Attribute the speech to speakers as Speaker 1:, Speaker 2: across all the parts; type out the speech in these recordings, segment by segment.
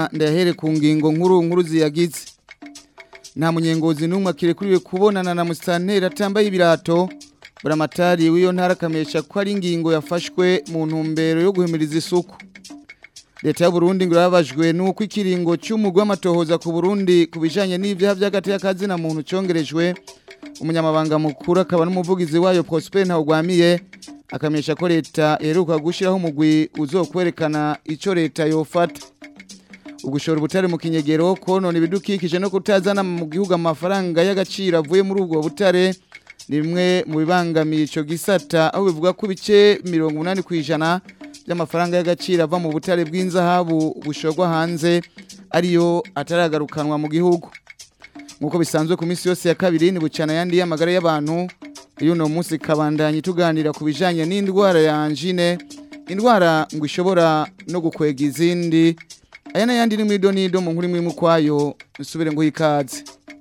Speaker 1: neza ndahere ku ngingo nkuru nkuru ziyagize nta munyengozi n'umwe akirekuriwe kubonana na musitanteri atambaye ibirato buramatari w'iyo ntara akamesha ko ari ingingo yafashwe mu ntumbero yo guhimiriza isuku leta ya Burundi ngo irababajwe nuko ikiringo cy'umugwa w'amatohoza ku Burundi ku bijanye n'ivyaha vy'agati y'akazina muntu congerejwe umunyamabanga mukuru akaba n'umuvugizi wayo Prosper Ntawugwamiye akamenyesha ko leta iheruka gushyiraho umugwi uzokwerekana icyo leta yofata ugushora ubutare mu kinyegero konona ibidukikije no kutazana mu gihugu amafaranga y'agaciro avuye muri ubwo butare ni bimwe mu bibangamiye icyo gisata aho bivuga ko ibice mirongo inani ku ijana by'amafaranga y'agaciro ava mu butare bw'inzahabu bushorwa hanze ariyo ataragarukanwa mu gihugu nk'uko bisanzwe ku minsi yose ya kabiri ni bucana ayandi y'amagara y'abantu iyo uno munsi kabandanye tuganira ku bijyanye n'indwara ya anjine indwara ngo ishobora no gukwega izindi aya n'ayandi ni mu ido n'ido mu nkuru imwe ukwayo nsubire ngo ikaze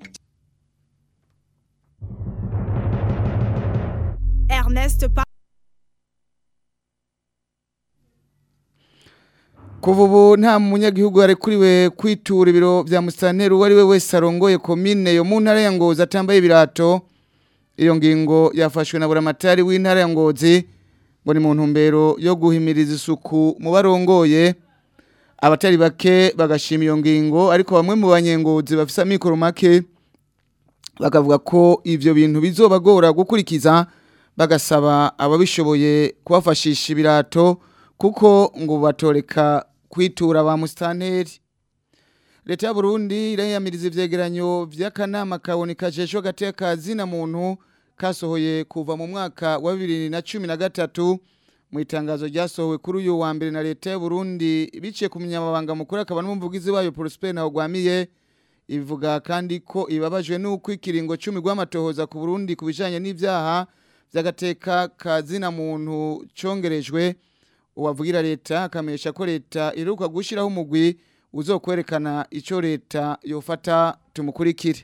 Speaker 2: Ernest Pa
Speaker 1: kuva ubu nta munyagihugu yarekuriwe kwitura ibiro bya musitanteri uwo ari we wese arongoye komine yo mu ntara ya ngozi atambaye ibirato iyo ngingo yafashwe na buramatari w'intara ya ngozi ngo ni mu ntumbero yo guhimiriza isuku mu barongoye abatari bake bagashima iyo ngingo ariko bamwe mu banyengozi bafite amikoro make bakavuga ko ibyo bintu bizobagora gukurikiza bagasaba ababishoboye kubafashisha ibirato kuko ngo batoreka kwitura ba musitanteri leta y'uburundi irayamiriza ivyegeranyo vy'akanama kaboneka jejwe hagati y'akazi na muntu kasohoye kuva mu mwaka wa bibiri na cumi na gatatu mu itangazo ryasohowe kuri uyu wa mbere na leta y'uburundi biciye ku munyamabanga mukuru akaba n'umuvugizi wayo prosper ntawugwamiye ivuga kandi ko ibabajwe n'uko ikiringo cumi rw'amatohoza ku burundi ku bijanye n'ivyaha vy'agateka kazina muntu congerejwe uwavugira leta akamenyesha ko leta iheruka gushyiraho umugwi uzokwerekana icyo leta yofata tumukurikire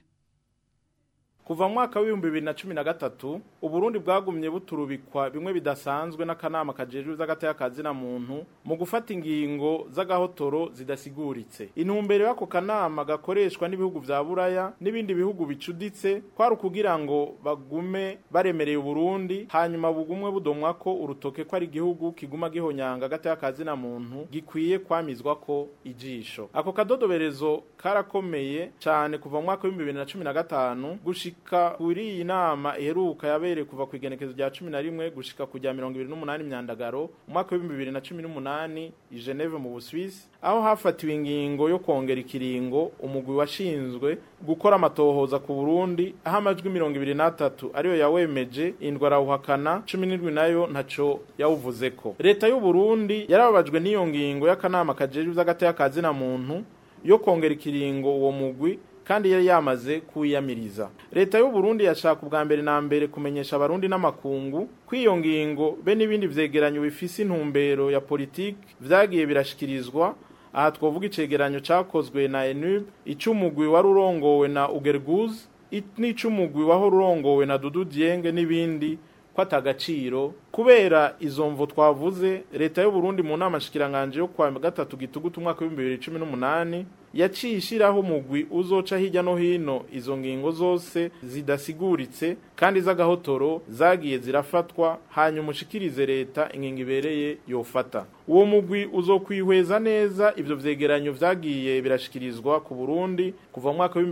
Speaker 3: kuva mu mwaka w'ibihumbi bibiri na cumi na gatatu uburundi bwagumye buturubikwa bimwe bidasanzwe n'akanama kajejwe z'agateka muntu mu gufata ingingo z'agahotoro zidasiguritse intumbero y'ako kanama gakoreshwa n'ibihugu vya buraya n'ibindi bihugu bicuditse kwari ukugira ngo bagume baremereye uburundi hanyuma bugumwe budomwa ko urutoke ko ari igihugu kiguma gihonyanga agateka muntu gikwiye kwamizwa ko ijisho ako kadodoberezo karakomeye cyane kuva mu mwaka w'ibihumbi bibiri na cumi na gatanu gushika kuri iyi nama iheruka yabereye kuva ku igenekezo rya cumi na rimwe gushika ku rya mirongo ibiri n'umunani myandagaro umwaka w'ibihumbi bibiri na cumi n'umunani i Geneve mu Busuwisi aho hafatiwe ingingo yo kongera ikiringo umugwi washinzwe gukora amatohoza ku Burundi aho amajwi mirongo ibiri n'atatu ariyo yawemeje indwa arawuhakana cumi n'indwi nayo ntaco yawuvuzeko leta y'u Burundi yarababajwe n'iyo ngingo y'akanama kajejwe ivy'agateka na muntu yo kongera ikiringo uwo mugwi kandi yari yamaze kuwiyamiriza leta y'u Burundi yashaka ubwa mbere na mbere kumenyesha abarundi n'amakungu ko iyo ngingo be n'ibindi vyegeranyo bifise intumbero ya politiki vyagiye birashikirizwa aha twovuga icegeranyo cakozwe na enub icumugwi wari urongowe na ugerguz n'icumugwi wahora urongowe na dudu dienge n'ibindi ko atagaciro kubera izo mvo twavuze leta y'u Burundi mu nama shikiranganje yo kwa gatatu gitugutu umwaka wa 2018 yaciye ishiraho umugwi uzoca hirya no hino izo ngingo zose zidasiguritse kandi z'agahotoro zagiye zirafatwa hanyuma ushikirize leta ingingo ibereye yofata uwo mugwi uzokwihweza neza ivyo vyegeranyo vyagiye birashikirizwa ku Burundi kuva mu mwaka wa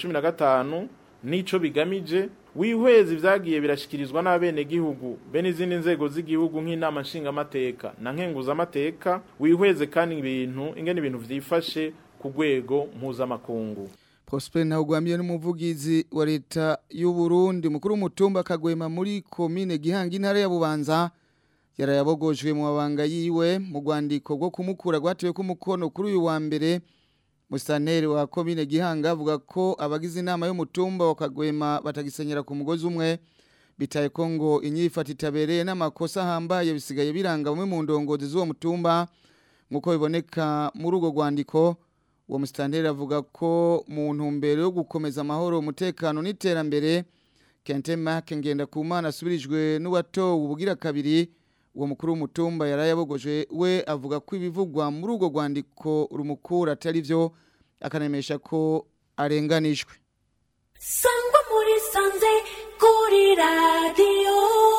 Speaker 3: 2015 nico bigamije wihweza ivyagiye birashikirizwa n'abenegihugu be n'izindi nzego z'igihugu nk'inama nshingamateka na nkenguzamateka wihweze kandi ibintu ingene ibintu vyifashe ku rwego mpuzamakungu
Speaker 1: Prosper Ntawugwamiye n'umuvugizi wa leta y'u Burundi mukuru w'umutumba kagwema muri komine Gihanga intara ya Bubanza yarayabogojwe mu mabanga yiwe mu rwandiko rwo kumukura rwatewe ku mukono kuri uyu wa mbere Musaneri wa komine Gihanga avuga ko abagize inama y'umutumba wa Kagwema batagisenyera ku mugozi umwe bitaye ko ngo inyifata itabereye n'amakosa ahambaye bisigaye biranga bamwe mu ndongozi z'uwo mutumba nk'uko biboneka muri urwo rwandiko uwo musitanteri avuga ko mu ntumbero yo gukomeza amahoro umutekano n'iterambere kente make ngenda ku mana asubirijwe n'uwatowe ubugira kabiri uwo mukuru w'umutumba yarayabogoje we avuga ko ibivugwa muri urwo rwandiko rumukura atari byo akanemesha ko arenganijwe
Speaker 4: sangwa muri sanze kuri radiyo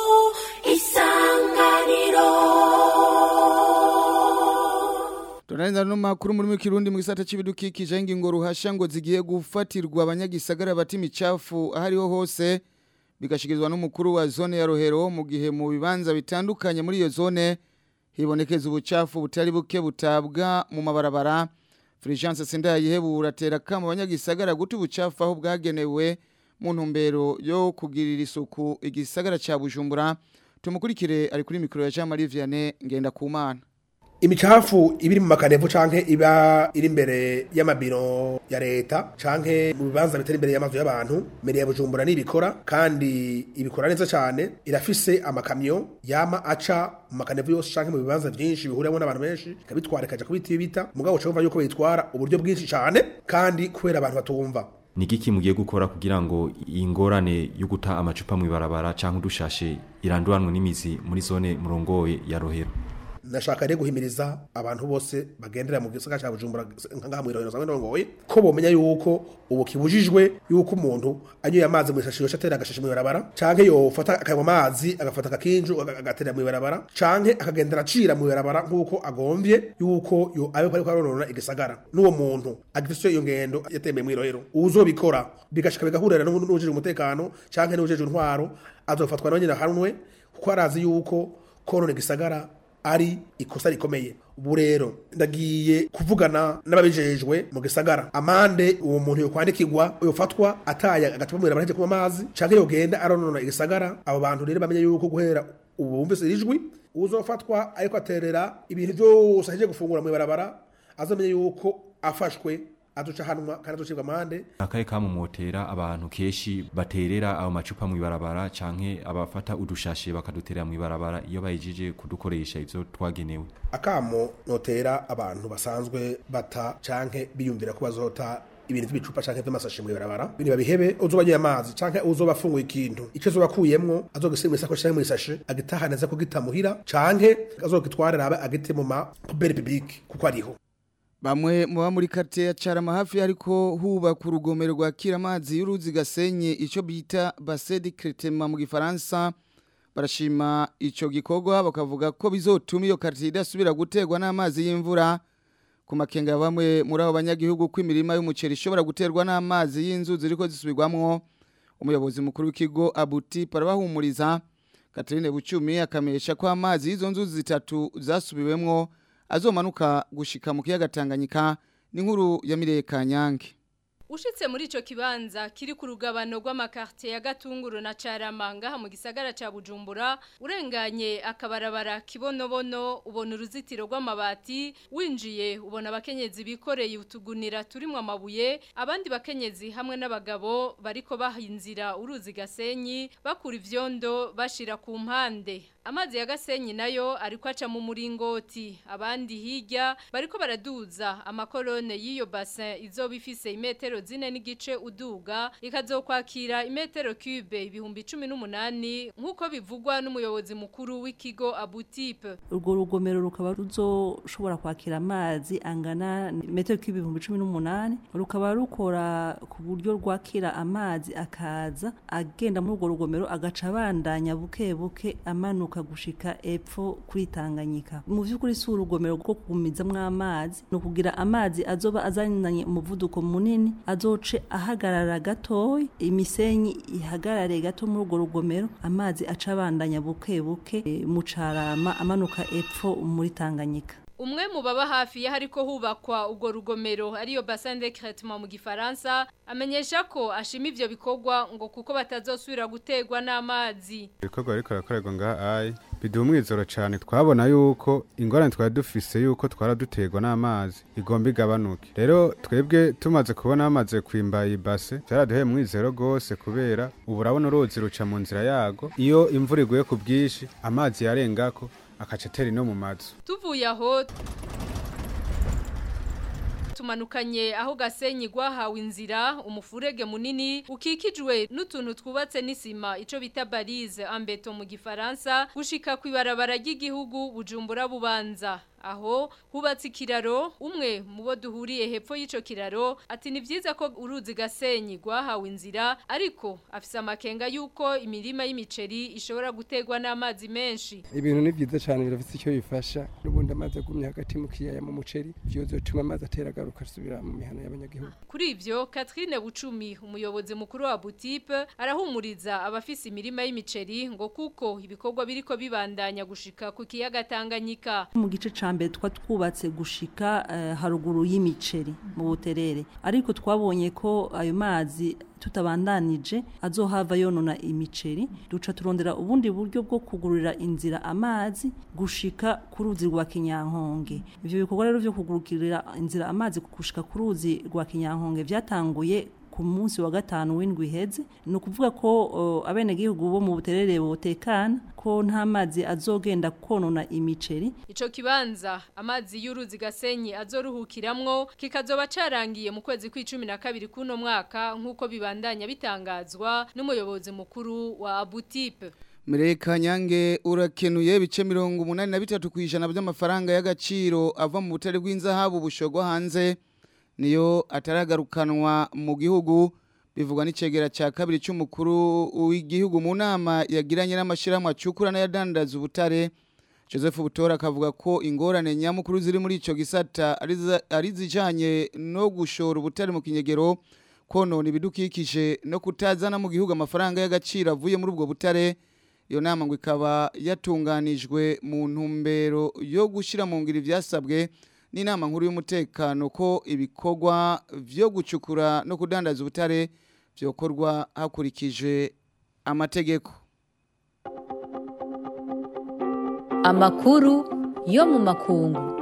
Speaker 4: isanganiro
Speaker 1: Tunaenza no makuru muri kirundi mu gisata c'ibidukikije ingingo ruhasha ngo zigiye gufatirwa abanyagisagara bati micafu ahariho hose bigashikirizwa n'umukuru wa zone ya Rohero mu gihe mu bibanza bitandukanye muri iyo zone hibonekeza ubucafu butari buke butabwa mu mabarabara Fulgence Sindayihebura atera kama abanyagisagara guta ubucafu aho bwagenewe mu ntumbero yo kugirira isuku igisagara ca Bujumbura tumukurikire ari kuri mikro ya Jean Marie Vianney ngenda kumana
Speaker 5: imicafu ibiri mu makanevu canke iba iri imbere y'amabiro ya leta canke mu bibanza bitari imbere y'amazu y'abantu mbere ya bujumbura nibikora kandi ibikora neza cane irafise amakamyo yama aca mu makanevu yose canke mu bibanza vyinshi bihuriramo n'abantu benshi ikabitwara ikaja kubita ibita mugabo uca wumva yuko bayitwara uburyo bwinshi cane kandi kubera abantu batumva
Speaker 6: ni igiki mugiye gukora kugira ngo ingorane yo guta amacupa mu ibarabara canke udushashe iranduranwe n'imizi muri zone murongoye ya rohero
Speaker 5: ndashaka rero guhimiriza abantu bose bagendera mu gisagara cya Bujumbura nkaha mu irohero sanwe ndongoye ko bomenya yuko ubu kibujijwe yuko umuntu anyoye amazi mu isashi yosha atera agashashi mu ibarabara canke yofata akanywa amazi agafata akakinju aga- agatera mu ibarabara canke akagendera acira mu ibarabara nk'uko agomvye yuko yo abe ko ariko aronona igisagara n'uwo muntu agifise iyo ngendo yatembeye mu irohero uzobikora bigashika bigahurira n'ujejwe umutekano canke n'ujejwe intwaro azofatwa nawe nyine ahanwe kuko arazi yuko konona igisagara ari ikosa rikomeye ubu rero ndagiye kuvugana n'ababijejwe mu gisagara amande uwo muntu yokwandikirwa yofatwa ataye agacupa mu irabara kunywa amazi canke yogenda aronona igisagara abo bantu rero bamenye yuko guhera ubu bumvise ijwi uzofatwa ariko aterera ibintu byose aheje gufungura mu ibarabara azamenye yuko afashwe aduca hanwa kandi aducibwa amande
Speaker 6: akahe kamumotera abantu keshi baterera ayo macupa mu ibarabara canke abafata udushashe bakaduterera mu ibarabara iyo bayijije kudukoresha ivyo twagenewe
Speaker 5: akamo notera abantu basanzwe bata canke biyumvira ko bazota ibintu by'ibicupa canke vy'amasashi mu ibarabara bini babihebe uzoba anyoye amazi canke uzoba afunguye ikintu ico azoba akuyemwo azogisiga mu isakoshi canke mu isashi agitahaneza ko gitamuhira canke azogitwarira abe agite mu ma poubelle publique kuko ariho
Speaker 1: Bamwe muba muri quartier ya Carama hafi ariko hubaka urugomero rwakira amazi y'uruzi gasenye ico bita bassin de traitement mu gifaransa barashima ico gikorwa bakavuga ko bizotuma iyo quartier idasubira guterwa n'amazi y'imvura ku makenga ya bamwe muri abo banyagihugu ko imirima y'umuceri ishobora guterwa n'amazi y'inzu ziriko zisubirwamwo umuyobozi mukuru w'ikigo Abuti parabahumuriza Catherine Bucumi akamesha ko amazi y'izo nzu zitatu zasubiwemwo azomanuka gushika mu kiyaga Tanganyika n'inkuru ya Mireye Kanyange
Speaker 7: Ushitse muri ico kibanza kiri ku rugabano rw'amakartie ya Gatunguru na Caramanga mu gisagara ca Bujumbura urenganye akabarabara kibonobono ubona uruzitiro rw'amabati winjiye ubona abakenyezi bikoreye utugunira turimo amabuye abandi bakenyezi hamwe n'abagabo bariko bahinzira uruzi gasenyi bakura ivyondo bashira ku mpande amazi ya gasenyi nayo ariko aca mu muringoti abandi hirya bariko baraduza amakorone y'iyo bassin izoba ifise imetero zine n'igice uduga ikazokwakira imetero cube ibihumbi cumi n'umunani nk'uko bivugwa n'umuyobozi mukuru w'ikigo abutipe
Speaker 8: urwo rugomero rukaba ruzoshobora kwakira amazi angana metero cube ibihumbi cumi n'umunani rukaba rukora ku buryo rwakira amazi akaza agenda muri urwo rugomero agaca abandanya buke buke amanuka gushika epfo kuri Tanganyika mu vy'ukuri si urugomero rwo kugumizamwo amazi ni ukugira amazi azoba azananye umuvuduko munini azoce ahagarara gatoya imisenyi ihagarare gato muri urwo rugomero amazi aca abandanya buke buke e, mu carama amanuka epfo muri Tanganyika
Speaker 7: Umwe mu baba hafi ya hariko hubakwa urwo rugomero ariyo bassin de traitement mu gifaransa amenyesha ko ashima ivyo bikorwa ngo kuko batazosubira gutegwa n'amazi
Speaker 9: ibikorwa ariko barakorerwa ngaha ayi biduha umwizoro cyane twabona yuko ingorane twari dufise yuko twara duterwa n'amazi igomba igabanuke rero twebwe tumaze kubona bamaze kwimba iyi base byaraduheye umwizero rwose kubera ubu urabona uruzi ruca mu nzira yago iyo imvura iguye ku bwinshi amazi yarengako akaca atera ino mu mazu
Speaker 7: tuvuye aho tumanukanye aho gasenyi gwahawe inzira umufurege munini ukikijwe n'utuntu twubatse n'isima ico bita barize ambeto mu gifaransa gushika kwibarabara ry'igihugu bujumbura bubanza aho hubatse ikiraro umwe mu bo duhuriye hepfo y'ico kiraro ati ni vyiza ko uruzi gasenyi gwahawe inzira ariko afise amakenga yuko imirima y'imiceri ishobora gutegwa n'amazi menshi
Speaker 10: ibintu ni byiza cyane birafite icyo bifasha n'ubundi amazi agumye hagati mu kiyaya mu muceri byozotuma amazi atera agaruka asubira mu mihana y'abanyagihugu
Speaker 7: Kuri ivyo Catherine Bucumi umuyobozi mukuru wa Butipe arahumuriza abafise imirima y'imiceri ngo kuko ibikorwa biriko bibandanya gushika ku kiyaga Tanganyika
Speaker 8: mu gice ca mbere twa twubatse gushika eh, haruguru y'imiceri mu buterere ariko twabonye ko ayo mazi tutabandanije azohava yonona imiceri duca turondera ubundi buryo bwo kugurira inzira amazi gushika ku ruzi rwa kinyankonge ivyo bikorwa rero vyo kugurukirira inzira amazi gushika ku ruzi rwa kinyankonge vyatanguye ku munsi wa gatanu w'indwi iheze ni ukuvuga ko uh, abenegihugu bo mu buterere botekana ko nta mazi azogenda konona imiceri
Speaker 7: Ico kibanza amazi y'uruzi gasenyi azoruhukiramwo kikazoba carangiye mu kwezi kw'icumi na kabiri kuno mwaka nk'uko bibandanya bitangazwa n'umuyobozi mukuru wa Abutipe.
Speaker 1: Mireka nyange urakenuye bice mirongo umunani na bitatu kwijana by'amafaranga y'agaciro ava mu butare bw'inzahabu bushogwa hanze niyo ataragarukanwa mu gihugu bivugwa n'icegera cya kabiri cy'umukuru w'igihugu mu nama yagiranye n'amashyirahamwe acukura n'ayadandaza ubutare Joseph Butora akavuga ko ingorane nyamukuru ziri muri ico gisata ari za- ari zijanye no gushora ubutare mu kinyegero konona ibidukikije no kutazana mu gihugu amafaranga y'agaciro avuye muri ubwo butare iyo nama ngo ikaba yatunganijwe mu ntumbero yo gushyira mu ngiro ivyasabwe n'inama nkuru y'umutekano ko ibikorwa vyo gucukura no kudandaza ubutare vyokorwa hakurikijwe amategeko
Speaker 11: Amakuru yo mu makungu.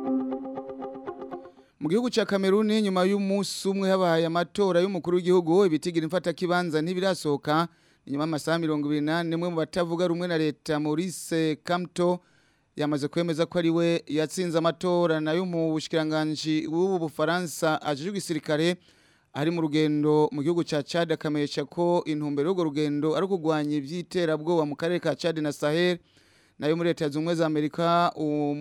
Speaker 1: Mu gihugu ca Kameruni nyuma y'umunsi umwe habaye amatora y'umukuru w'igihugu ibitigira imfata kibanza ntibirasohoka nyuma y'amasaha 28 mwe mu batavuga rumwe na leta Maurice Kamto yamaze kwemeza ko ari we yatsinze amatora nayo mu bushikiranganje bw'ubu Bufaransa ajejwe igisirikare ari mu rugendo mu gihugu ca Chad akamesha ko intumbero y'urwo rugendo ari kugwanya ivyiterabwoba mu karere ka Chad na Sahel nayo muri leta zumwe za Amerika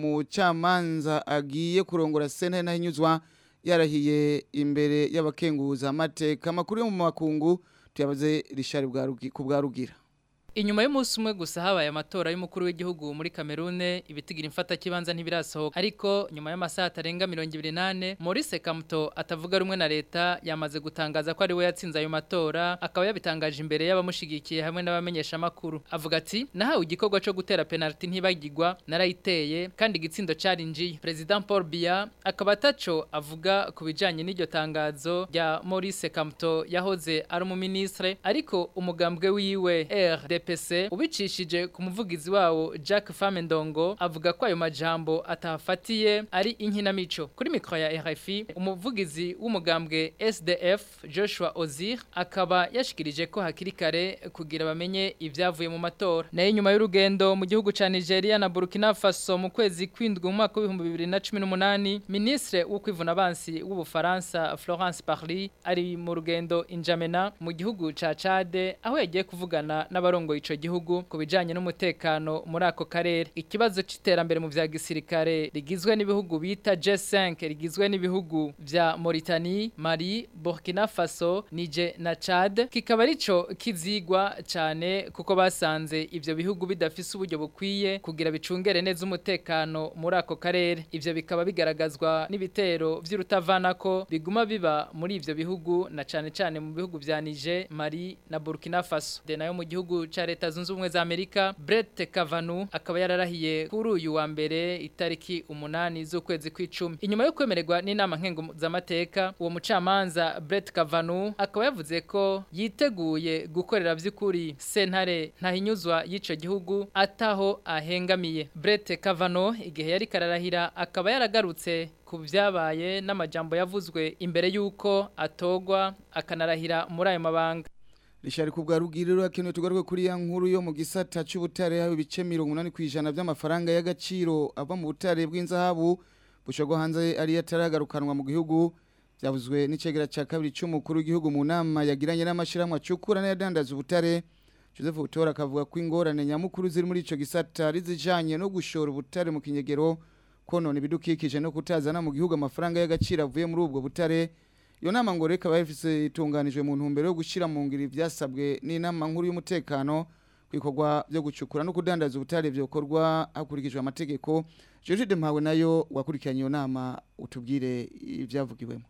Speaker 1: umucamanza agiye kurongora sentare nahinyuzwa yarahiye imbere y'abakenguza amateka makuru yo mu makungu tuyabaze Richard Bwarugi ku bwarugira
Speaker 12: Inyuma y'umunsi umwe gusa habaye amatora y'umukuru w'igihugu muri Kamerune ibitigira imfata kibanza ntibirasohoka ariko nyuma y'amasaha atarenga 28 Maurice Kamto atavuga rumwe na leta yamaze gutangaza ko ari we yatsinze ayo matora akaba yabitangaje imbere y'abamushigikiye hamwe n'abamenyesha makuru avuga ati nahawe igikorwa cyo gutera penalty ntibagirwa narayiteye kandi igitsindo carinjiye President Paul Biya akaba ataco avuga ku bijanye n'iryo tangazo rya Maurice Kamto yahoze ari umuministre ariko umugambwe wiwe RD DPC ubicishije ku muvugizi wawo Jack Famendongo avuga ko ayo majambo atafatiye ari inkinamico kuri mikro ya RFI umuvugizi w'umugambwe SDF Joshua Ozir akaba yashikirije ko hakiri kare kugira bamenye ivyavuye mu matora nayo nyuma y'urugendo mu gihugu ca Nigeria na Burkina Faso mu kwezi kwindwi mu mwaka w'ibihumbi bibiri na cumi n'umunani ministre wo kwivuna abansi w'ubufaransa Florence Parly ari mu rugendo injamena mu gihugu ca Chad aho yagiye kuvugana n'abarongo ico gihugu ku bijanye n'umutekano muri ako karere ikibazo c'iterambere mu vya gisirikare rigizwe n'ibihugu bita G5 rigizwe n'ibihugu vya Mauritanie Mali Burkina Faso Niger na Chad kikaba arico kizigwa cane kuko basanze ivyo bihugu bidafise uburyo bukwiye kugira bicungere neza umutekano muri ako karere ivyo bikaba bigaragazwa n'ibitero vy'urutavanako biguma biba muri ivyo bihugu na cane cane mu bihugu vya Niger Mali na Burkina Faso de nayo mu gihugu ca leta zunze ubumwe za Amerika Brett Kavanaugh akaba yararahiye kuri uyu wa mbere itariki umunani z'ukwezi kw'icumi inyuma yo kwemererwa n'inama nkenguzamateka uwo mucamanza Brett Kavanaugh akaba yavuze ko yiteguye gukorera vy'ukuri sentare ntahinyuzwa y'ico gihugu ataho ahengamiye Brett Kavanaugh igihe yari kararahira akaba yaragarutse ku byabaye n'amajambo yavuzwe imbere y'uko atogwa akanarahira muri ayo mabanga
Speaker 1: Rishari kubwa rugiriro akeneye tugaruke kuri ya nkuru yo mu gisata c'ubutare hawe ibice 80 kwijana by'amafaranga y'agaciro ava mu butare bw'inzahabu bushogwa hanze ari yataragarukanwa mu gihugu byavuzwe n'icegera cya kabiri cy'umukuru w'igihugu mu nama yagiranye n'amashyirahamwe acukura n'ayadandaza ubutare Joseph Butora akavuga ko ingorane nyamukuru ziri muri ico gisata ari zijanye no gushora ubutare mu kinyegero konona ibidukikije no kutazana mu gihugu amafaranga y'agaciro avuye muri ubwo butare iyo nama ngo reka bayifise itunganijwe mu ntumbero yo gushira mu ngiri ivyasabwe n'inama nkuru y'umutekano kwikorwa byo gucukura no kudandaza ubutare byokorwa hakurikijwe amategeko George Mpawe nayo wakurikiranye iyo nama utubwire ibyavugiwemo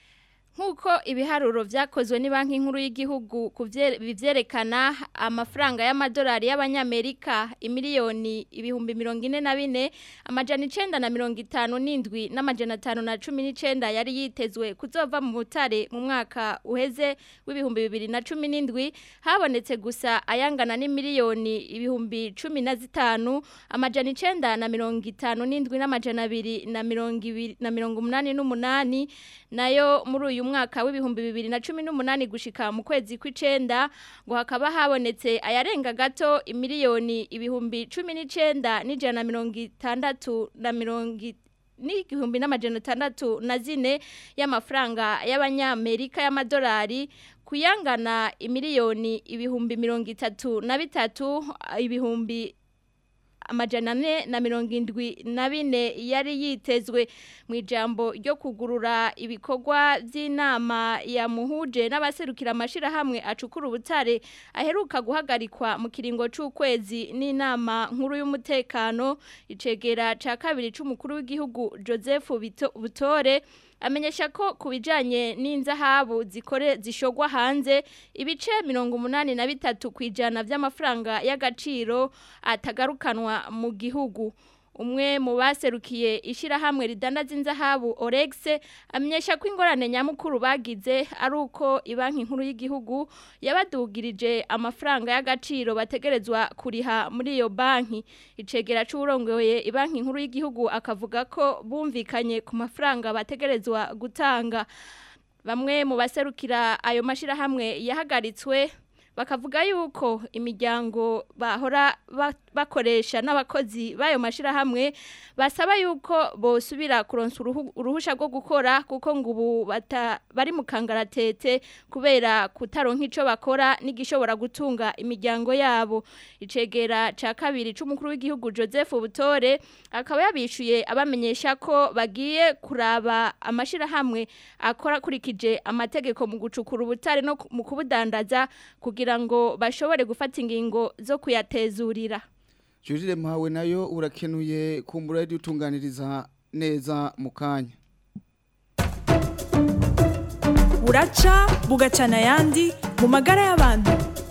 Speaker 13: nk'uko ibiharuro byakozwe ni banki nkuru y'igihugu bivyerekana amafaranga y'amadolari y'abanyamerika imiliyoni ibihumbi mirongo ine na bine amajana icenda na mirongo itanu n'indwi n'amajana atanu na cumi n'icenda yari yitezwe kuzova mu butare mu mwaka uheze w'ibihumbi bibiri na cumi n'indwi habonetse gusa ayangana n'imiliyoni ibihumbi cumi na zitanu amajana icenda na mirongo itanu n'indwi n'amajana abiri na mirongo ibiri na mirongo umunani n'umunani nayo muri uyu mwaka w'ibihumbi bibiri na cumi n'umunani gushika mu kwezi kw'icenda ngo hakaba habonetse ayarenga gato imiliyoni ibihumbi cumi n'icenda n'ijana na mirongo itandatu na mirongo n'igihumbi n'amajana atandatu na zine y'amafaranga y'abanyamerika y'amadolari kuyangana imiliyoni ibihumbi mirongo itatu na bitatu ibihumbi amajana ane na mirongo indwi na bine yari yitezwe mu ijambo ryo kugurura ibikorwa by'inama yamuhuje n'abaserukira amashyirahamwe acukura ubutare aheruka guhagarikwa mu kiringo cy'ukwezi n'inama nkuru y'umutekano icegera cya kabiri cy'umukuru w'igihugu joseph butore amenyesha ko ku bijyanye n'inzahabu zikore zishogwa hanze ibice mirongo umunani na bitatu ku ijana by'amafaranga y'agaciro atagarukanwa mu gihugu umwe mu baserukiye ishyirahamwe ridandaza inzahabu oregise amenyesha ko ingorane nyamukuru bagize ari uko banki nkuru y'igihugu yabadugirije amafaranga y'agaciro bategerezwa kuriha muri iyo banki icegera cy'urongoye banki nkuru y'igihugu akavuga ko bumvikanye ku mafaranga bategerezwa gutanga bamwe mu baserukira ayo mashyirahamwe yahagaritswe bakavuga yuko imiryango bahora bakoresha n'abakozi b'ayo mashyirahamwe basaba yuko bosubira kuronsa uruhushya rwo gukora kuko ngo ubu bari mu kangaratete kubera kutaronka icyo bakora n'igishobora gutunga imiryango yabo icegera cya kabiri cy'umukuru w'igihugu joseph butore akaba yabishyuye abamenyesha ko bagiye kuraba amashyirahamwe akora akurikije amategeko mu gucukura ubutare no mu kubudandaza kugira kugira ngo bashobore gufata ingingo zo kuyatezurira
Speaker 1: Jurire mpawe nayo urakenuye kumbura yari utunganiriza neza mu kanya
Speaker 2: buraca bugacana ayandi mu magara y'abantu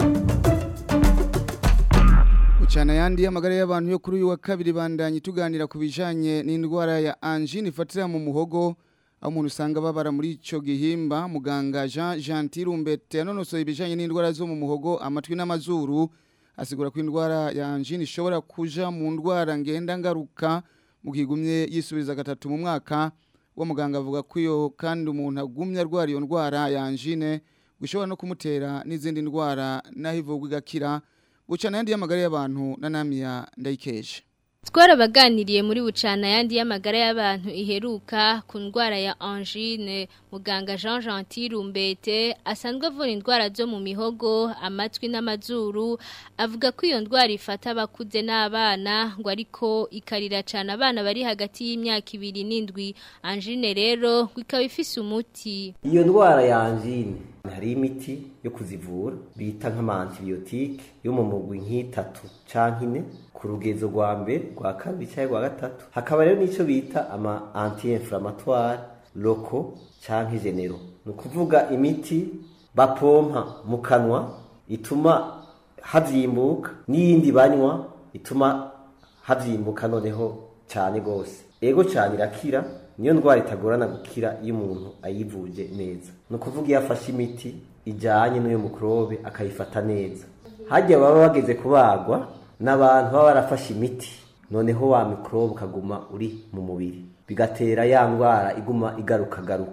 Speaker 1: Bucana yandi y'amagara y'abantu yo kuri uyu wa kabiri bandanye tuganira ku bijanye n'indwara ya angine ifatira mu muhogo aho umuntu usanga babara muri icyo gihimba muganga jean gentil umbete yanonosoye ibijyanye n'indwara zo mu muhogo amatwi n'amazuru asigura ko indwara ya angine ishobora kuja mu ndwara ngenda ngaruka mu kigumye yisubiriza gatatu mu mwaka uwo muganga avuga ko iyo kandi umuntu agumye arwara iyo ndwara ya angine gushobora no kumutera n'izindi ndwara naho ivurwa igakira bucana yandi y'amagara y'abantu na namiya ndayikeje
Speaker 14: twarabaganiriye muri bucana yandi y'amagara y'abantu iheruka ku ndwara ya angine muganga jean gentil rumbete asanzwe avura indwara zo mu mihogo amatwi n'amazuru avuga ko iyo ndwara ifata abakuze n'abana ngo ariko ikarira cyane abana bari hagati y'imyaka ibiri n'indwi angine rero ngo ikaba ifise umuti
Speaker 15: iyo ndwara ya angine hari imiti yo kuzivura bita nk'amantibiyotike yo mu mugwi nk'itatu canke ine ku rugezo rwa mbere rwa kabiri cyangwa rwa gatatu hakaba rero n'icyo bita ama anti-inflammatoire loko canke genero ni ukuvuga imiti bapompa mu kanwa ituma havyimbuka n'iyindi banywa ituma havyimbuka noneho cyane gose ego cyane irakira niyo ndwara itagorana gukira iyo umuntu ayivuje neza ni ukuvuga iyo afashe imiti ijyanye n'iyo mikorobe akayifata neza hajya baba bageze kubagwa n'abantu baba barafashe imiti noneho wa mikorobe ukaguma uri mu mubiri bigatera ya ndwara iguma igarukagaruka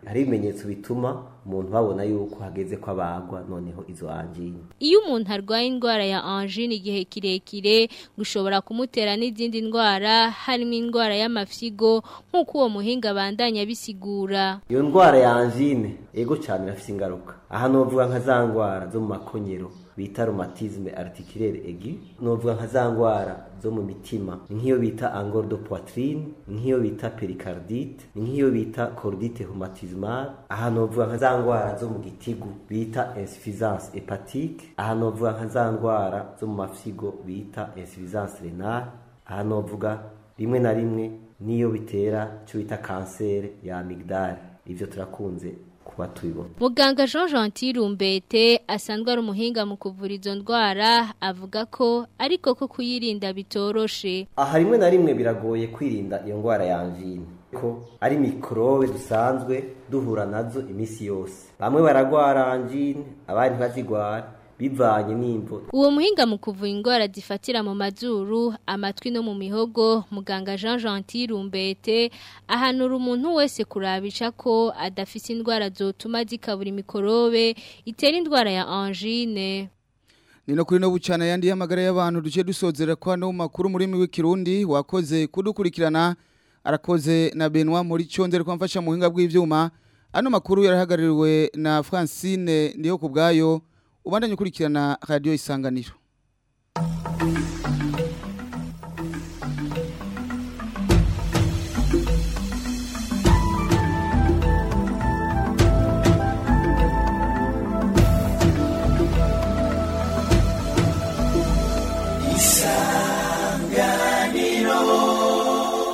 Speaker 15: hari ibimenyetso bituma umuntu babona yuko hageze ko abagwa noneho izo angine
Speaker 14: Iyo umuntu arwaye indwara ya angine igihe kirekire gushobora kumutera n'izindi ndwara harimo indwara y'amafyigo nk'uko uwo muhinga bandanya bisigura.
Speaker 15: iyo ndwara ya angine ego cyane irafite ingaruka aha novuga nka za ndwara zo mu makonyero bita rhumatisme articulaire aigu novuga nka za ndwara zo mu mitima ni nk'iyo bita angor de poitrine ni nk'iyo bita pericardite ni nk'iyo bita cordite rhumatismale aha novuga nka za ndwara zo mu gitigu bita insuffisance hepatique aha novuga nka za ndwara zo mu mafyigo bita insuffisance renale aha novuga rimwe na rimwe niyo bitera cyo bita kanseri ya amygdale ivyo turakunze kuba tubibona
Speaker 14: Muganga Jean Gentil Rumbete asanzwe ari umuhinga mu kuvura izo ndwara avuga ko ariko ko kuyirinda bitoroshe.
Speaker 15: aha rimwe na rimwe biragoye kwirinda iyo ndwara ya angine ko ari mikorobe dusanzwe duhura nazo iminsi yose bamwe baragwara angine abandi ntibazigwara bivanye n'imvo
Speaker 14: Uwo muhinga mu kuvura indwara zifatira mu mazuru, amatwi no mu mihogo, muganga Jean Gentil Rumbete ahanura umuntu wese kurabisha ko adafise indwara zotuma zikabura imikorobe itera indwara ya angine.
Speaker 1: Nino kuri no bucana yandi y'amagara y'abantu duce dusozera kwa no makuru muri mi w'ikirundi wakoze kudukurikirana arakoze na Benoit muri cyonzere kwamfasha mu hinga bw'ivyuma ano makuru yarahagaririwe na Francine ndiyo kubgayo ubandanye ukurikirana radio isanganiro